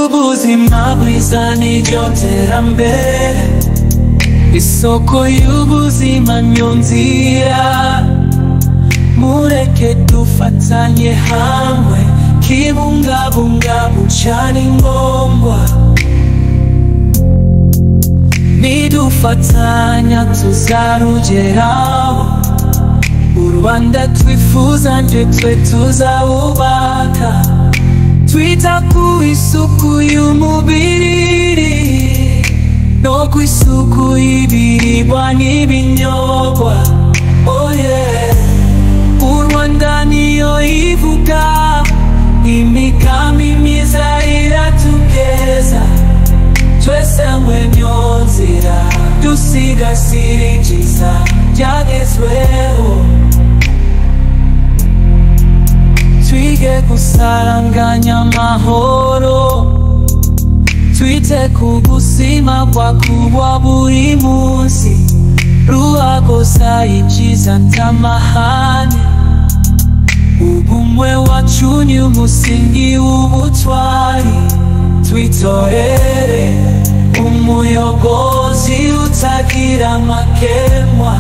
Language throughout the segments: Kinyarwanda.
y'ubuzima bwiza n'iryoterambere isoko y'ubuzima nyo nzira mureke dufatanye hamwe kibungabunga bucana ingomba nidufatanya tuzarugeraho u rwanda twifuza nje twe tuzawubaka twita ku isuku y'umubiri no ku isuku y'ibiribwa n'ibinyobwa oh yeah. u rwanda niyo ivuga imigambi myiza iratugeza twese hamwe niyo nzira dusigasira ibyiza byagezweho twige gusaranganya amahoro twite ku buzima bwakuba buri munsi ruhagoza ibyiza ntamahane ubumwe wacu ni umusingi w'ubutwari twitorere umuyobozi utagira amakemwa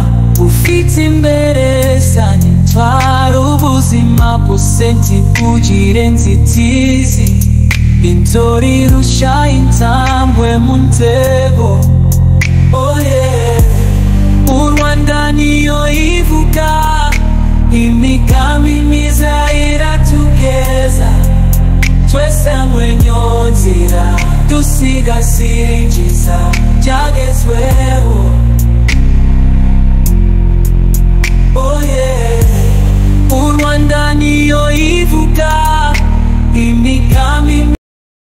ufite imbere zanjye twari ubuzima buse ntibugire inzitizi inzora irusha intambwe mu nzego oh yeah. u rwanda niyo ivuga imigambi myiza iratugeza twese hamwe niyo nzira dusigasira ibyiza byagezweho oh yeah. u rwanda niyo ivuga imigambi